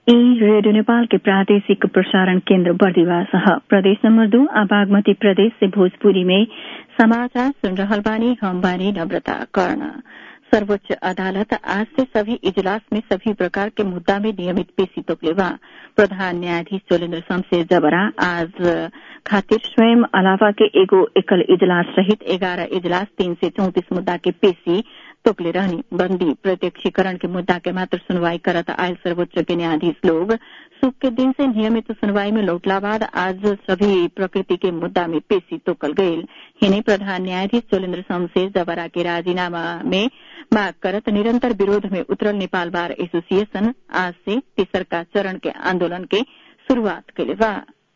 radio Nepal के प्रादेशिक प्रसारण केन्द्र बर्दिवास प्रदेश नंबर दो आ बागमती प्रदेश से भोजपुरी में समाचार सुन रहल बानी हम बानी नम्रता कर्ण सर्वोच्च अदालत आज से सभी इजलास में सभी प्रकार के मुद्दा में नियमित पेशी तोकलेवा प्रधान न्यायाधीश चोलेन्द्र शमशेर जबरा आज खातिर स्वयं अलावा के एगो एकल इजलास सहित एघारह इजलास तीन से चौतिस मुद्दा के पेशी तोकले रहनी बंदी प्रत्यक्षीकरण के मुद्दा के मात्र सुनवाई करत आयल सर्वोच्च के न्यायाधीश लोग सुख के दिन से नियमित सुनवाई में लौटला बाद आज सभी प्रकृति के मुद्दा में पेशी तोकल गईल हिने प्रधान न्यायाधीश चोलेन्द्र शमशेर जबरा के राजीनामा में मांग करत निरंतर विरोध में उतरल नेपाल बार एसोसिएशन आज से तेसरका चरण के आंदोलन के शुरूआत कैले बा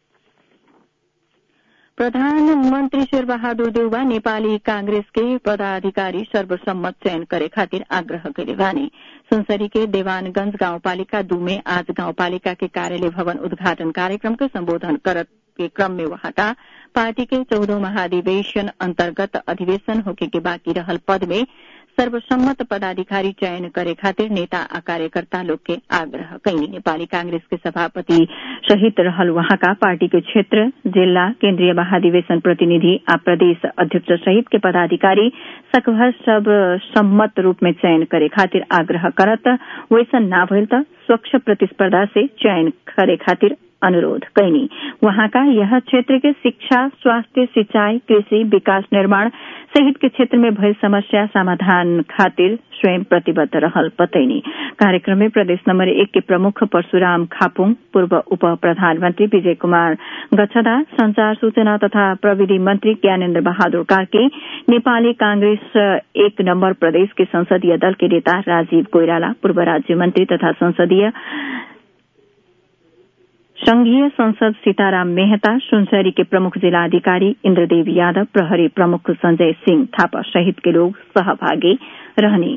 प्रधानमन्त्री शेर बहादुर देउबा नेपाली कांग्रेस के पदाधिकारी सर्वसम्मत चयन करे खातिर आग्रह करे बानी सुनसरी के देवानगंज गाउँपालिका दू में आज गाउँपालिका के कार्यालय भवन उद्घाटन कार्यक्रम के सम्बोधन करत के क्रम में वहाँका पार्टी के चौधौं महाधिवेशन अन्तर्गत अधिवेशन होके के बाँकी रहल पद में सर्वसम्मत पदाधिकारी चयन करे खातिर नेता आ कार्यकर्ता लोग के आग्रह कैनी नेपाली कांग्रेस के सभापति सहित रहल वहाँका पार्टी के क्षेत्र जिल्ला केन्द्रीय महाधिवेशन प्रतिनिधि आ प्रदेश अध्यक्ष सहित के पदाधिकारी सकभर सब सम्मत रूप में चयन करे खातिर आग्रह करत वैसन ना भइल त स्वच्छ प्रतिस्पर्धा से चयन करे खातिर अनुरोध कैनी वहाँका यह क्षेत्र के शिक्षा स्वास्थ्य सिंचाई कृषि विकास निर्माण सहित के क्षेत्र में भयल समस्या समाधान खातिर स्वयं प्रतिबद्ध रहल बतैनी कार्यक्रम में प्रदेश नंबर एक के प्रमुख परशुराम खापुङ पूर्व उप प्रधानमन्त्री विजय कुमार गच्छदा संचार सूचना तथा प्रविधि मंत्री ज्ञानेन्द्र बहादुर कार्के नेपाली कांग्रेस एक नम्बर प्रदेश के संसदीय दल के नेता राजीव कोइराला पूर्व राज्य मंत्री तथा संसदीय संघीय संसद सीताराम मेहता सुनसरी के प्रमुख जिलाधिकारी इंद्रदेव यादव प्रहरी प्रमुख संजय सिंह थापा सहित के लोग सहभागी रहने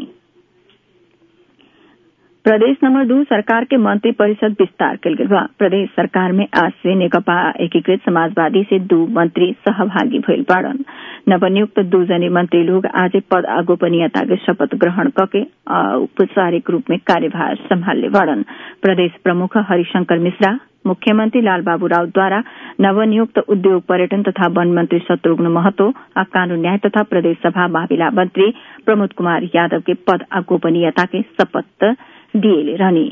प्रदेश नंबर दू सरकार के मंत्री परिषद विस्तार कल गई बा प्रदेश सरकार में आज से नेकपा एकीकृत समाजवादी से दू मंत्री सहभागी भइल बाड़न नवनियुक्त दू जने मंत्री लोग आज पद आ गोपनीयता के शपथ ग्रहण कके औपचारिक रूप में कार्यभार संभालने बाड़न प्रदेश प्रमुख हरिशंकर मिश्रा मुख्यमंत्री लालबाबू राउत द्वारा नवनियुक्त उद्योग पर्यटन तथा वन मंत्री शत्रुघ्न महतो आ कानून न्याय तथा प्रदेश सभा मामिला मंत्री प्रमोद कुमार यादव के पद आ गोपनीयता के शपथ दिए रहने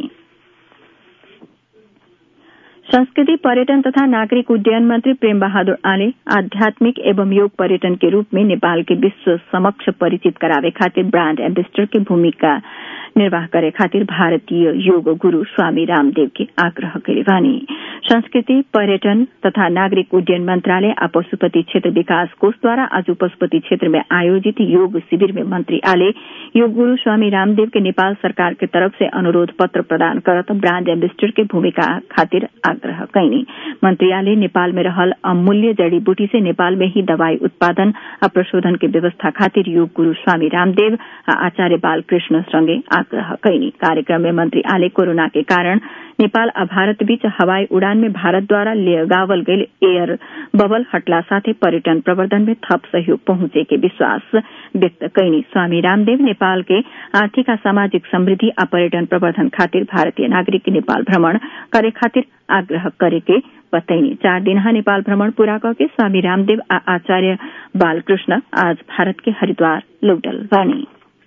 संस्कृति पर्यटन तथा नागरिक उड्डयन मंत्री प्रेम बहादुर आले आध्यात्मिक एवं योग पर्यटन के रूप में नेपाल के विश्व समक्ष परिचित करावे खातिर ब्रांड एम्बेसडर के भूमिका निर्वाह करे खातिर भारतीय योग गुरू स्वामी रामदेव के आग्रह करे बानी संस्कृति पर्यटन तथा नागरिक उड्डयन मंत्रालय आ पशुपति क्षेत्र विकास कोष द्वारा आज पशुपति क्षेत्र में आयोजित योग शिविर में मंत्री आले योग गुरू स्वामी रामदेव के नेपाल सरकार के तरफ से अनुरोध पत्र प्रदान करत ब्रांड एम्बेसडर के भूमिका खातिर आग्रह कैनी मंत्री आले नेपाल में रहल अमूल्य जड़ी बूटी से नेपाल में ही दवाई उत्पादन आ प्रशोधन के व्यवस्था खातिर योग गुरू स्वामी रामदेव आ आचार्य बालकृष्ण संगे आग्रह कैनी कार्यक्रम में मंत्री आले कोरोना के कारण नेपाल आ भारत बीच हवाई उड़ान में भारत द्वारा लगावल गईल एयर बबल हटला साथे पर्यटन प्रवर्धन में थप सहयोग पहुंचे के विश्वास व्यक्त कैनी स्वामी रामदेव नेपाल के आर्थिक आ सामाजिक समृद्धि आ पर्यटन प्रवर्धन खातिर भारतीय नागरिक नेपाल भ्रमण करे खातिर आग्रह करे के बताइनी चार दिनहा नेपाल भ्रमण पूरा करके स्वामी रामदेव आ आचार्य बालकृष्ण आज भारत के हरिद्वार लौटल बानी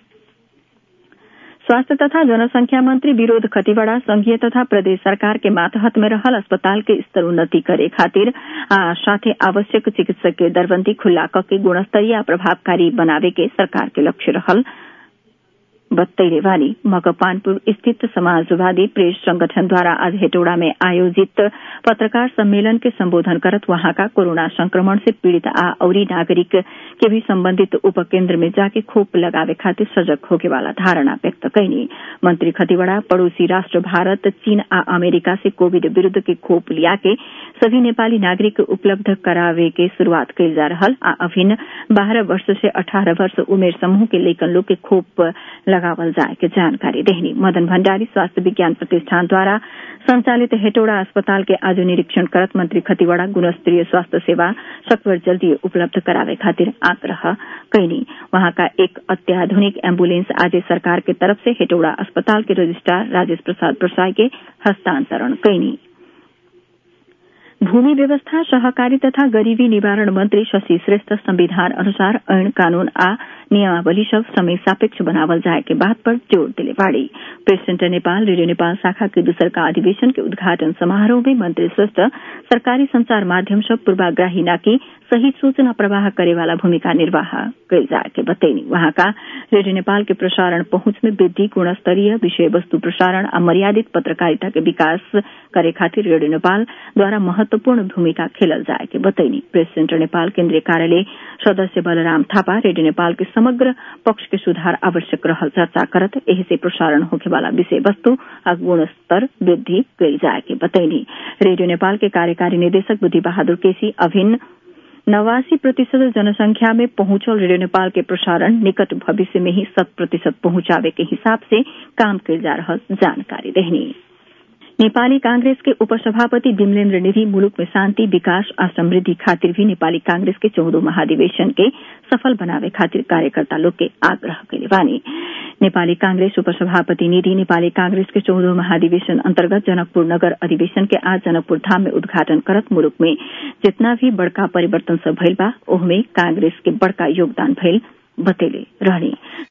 स्वास्थ्य तथा जनसंख्या मंत्री विरोध खतिवड़ा संघीय तथा प्रदेश सरकार के मातहत में रहल अस्पताल के स्तर उन्नति करे खातिर आ साथे आवश्यक चिकित्सकीय दरबंदी खुल्ला कके गुणस्तरीय आ प्रभावकारी बनावे के सरकार के लक्ष्य रहल बत्तैले वाली मकपानपुर स्थित समाजवादी प्रेस संगठन द्वारा आज हेटौड़ा में आयोजित पत्रकार सम्मेलन के संबोधन करत वहां का कोरोना संक्रमण से पीड़ित आ औरी नागरिक के भी संबंधित उपकेन्द्र में जाके खोप लगावे खातिर सजग होके वाला धारणा व्यक्त कैनी मंत्री खतिवड़ा पड़ोसी राष्ट्र भारत चीन आ अमेरिका से कोविड विरूद्ध के खोप लिया के सभी नेपाली नागरिक उपलब्ध करावे के शुरूआत कैल जा रहल आ अभिन्न बारह वर्ष से अठारह वर्ष उमेर समूह के लैकन लोग के खोप लगावल जाए के जानकारी देहनी मदन भण्डारी स्वास्थ्य विज्ञान प्रतिष्ठान द्वारा संचालित हेटौड़ा अस्पताल के आज निरीक्षण करत मंत्री खतिवड़ा गुणस्तरीय स्वास्थ्य सेवा सकभर जल्दी उपलब्ध करावे खातिर आग्रह कैनी वहाँका एक अत्याधुनिक एम्बुलेंस आज सरकार के तरफ से हेटौड़ा अस्पताल के रजिस्ट्रार राजेश प्रसाद प्रसाई के हस्तांतरण कैनी भूमि व्यवस्था सहकारी तथा गरीबी निवारण मंत्री शशि श्रेष्ठ संविधान अनुसार ऐन कानून आ नियमावली सब समय सापेक्ष बनावल जाए के बात पर जोर दिले बाड़ी press centre Nepal radio Nepal शाखा के दूसर का अधिवेशन के उद्घाटन समारोह में मंत्री श्रेष्ठ सरकारी संचार माध्यम सब पूर्वाग्राही नाकि सही सूचना प्रवाह करे वाला भूमिका निर्वाह कैल जाए के बतैनी वहाँका रेडियो नेपाल के प्रसारण पहुंच में वृद्धि गुणस्तरीय विषय वस्तु प्रसारण आ मर्यादित पत्रकारिता के विकास करे खातिर रेडियो नेपाल द्वारा महत्वपूर्ण भूमिका खेलल जाए के बतैनी प्रेस सेन्टर नेपाल केन्द्रीय कार्यालय सदस्य बलराम थापा रेडियो नेपाल के समग्र पक्ष के सुधार आवश्यक रहल चर्चा करत एही से प्रसारण होखे वाला विषय वस्तु आ गुणस्तर वृद्धि कैल जाए के बतैनी रेडियो नेपाल के कार्यकारी निदेशक बुद्धि बहादुर केसी अभिन्न नवासी प्रतिशत जनसंख्या में पहुंचल रेडियो नेपाल के प्रसारण निकट भविष्य में ही शत प्रतिशत पहुंचावे के हिसाब से काम कैल जा रहा जानकारी देहनी नेपाली कांग्रेस के उपसभापति विमलेन्द्र निधि मुलुक में शान्ति विकास आ समृद्धि खातिर भी नेपाली कांग्रेस के चौधो महाधिवेशन के सफल बनावे खातिर कार्यकर्ता लोग के आग्रह कैले बानी नेपाली कांग्रेस उपसभापति निधि नेपाली कांग्रेस के चौधो महाधिवेशन अन्तर्गत जनकपुर नगर अधिवेशन के आज जनकपुर धाम में उद्घाटन करत मुलुक में जितना भी बड़का परिवर्तन सब भइल बा ओहमे कांग्रेस के बड़का योगदान भइल बतेले रहनी